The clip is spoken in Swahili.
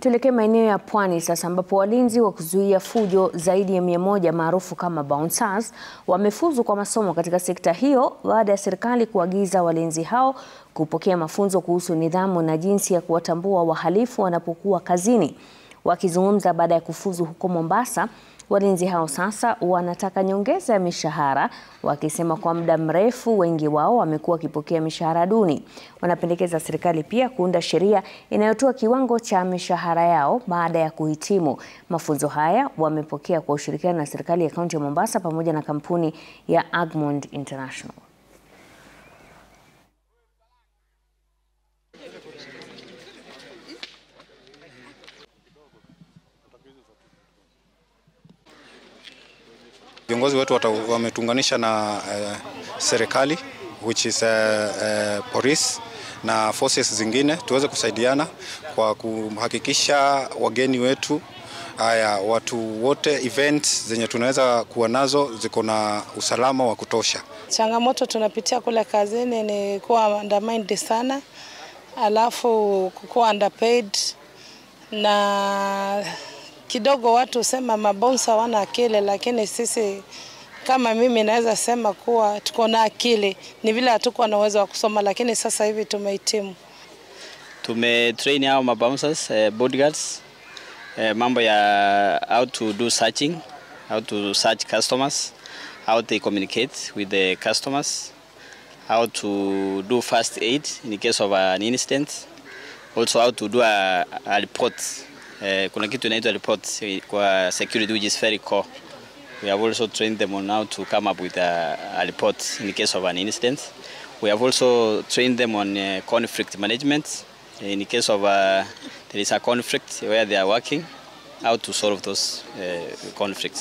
Tuelekee maeneo ya pwani sasa ambapo walinzi wa kuzuia fujo zaidi ya mia moja maarufu kama bouncers wamefuzu kwa masomo katika sekta hiyo baada ya serikali kuagiza walinzi hao kupokea mafunzo kuhusu nidhamu na jinsi ya kuwatambua wahalifu wanapokuwa kazini. Wakizungumza baada ya kufuzu huko Mombasa, walinzi hao sasa wanataka nyongeza ya mishahara, wakisema kwa muda mrefu wengi wao wamekuwa wakipokea mishahara duni. Wanapendekeza serikali pia kuunda sheria inayotoa kiwango cha mishahara yao baada ya kuhitimu. Mafunzo haya wamepokea kwa ushirikiano na serikali ya kaunti ya Mombasa pamoja na kampuni ya Agmond International. Viongozi wetu wametuunganisha na uh, serikali which is uh, uh, police na forces zingine tuweze kusaidiana kwa kuhakikisha wageni wetu haya watu wote events zenye tunaweza kuwa nazo ziko na usalama wa kutosha. Changamoto tunapitia kule kazini ni kuwa undermined sana, alafu kukuwa underpaid na kidogo watu sema mabonsa wana akili, lakini sisi kama mimi naweza sema kuwa tuko na akili, ni vile hatukuwa na uwezo wa kusoma, lakini sasa hivi tumehitimu. Tumetrain hao mabouncers, eh, bodyguards eh, mambo ya how to do searching, how to search customers, how they communicate with the customers, how to do first aid in case of an incident, also how to do a, a report Eh, kuna kitu inaitwa report kwa security which is very core. We have also trained them on how to come up with a, a report in case of an incident. We have also trained them on uh, conflict management in case of uh, there is a conflict where they are working, how to solve those uh, conflicts.